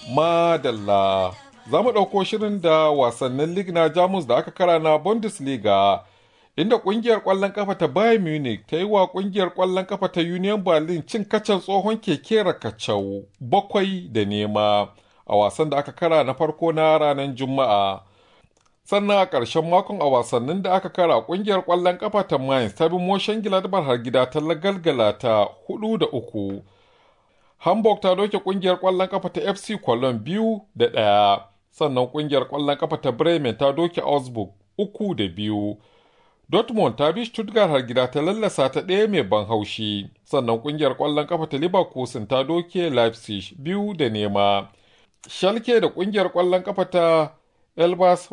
Madalla. Za mu ɗauko shirin da wasannin lig na Jamus da aka kara na Bundesliga, inda ƙungiyar ƙwallon ƙafa ta Bayern Munich ta yi wa ƙungiyar ƙwallon ƙafa ta Union Berlin cin kacan tsohon keke rakacau bakwai da nema a wasan da aka kara na farko na ranar Juma'a. Sannan a ƙarshen makon a wasannin da aka kara ƙungiyar ƙwallon ƙafa ta Mainz ta bi Moshen Gladbach har gida ta lagalgala ta hudu da uku. Hamburg ta doke kungiyar ƙwallon kafa ta FC Cologne biyu da ɗaya, sannan kungiyar ƙwallon kafa ta Bremen ta doke Augsburg uku da biyu. Dortmund ta bi Stuttgart har gida ta lallasa ta ɗaya mai ban haushi, sannan kungiyar ƙwallon kafa ta Leverkusen ta doke Leipzig biyu da nema. Schalke da kungiyar ƙwallon kafa ta Elbas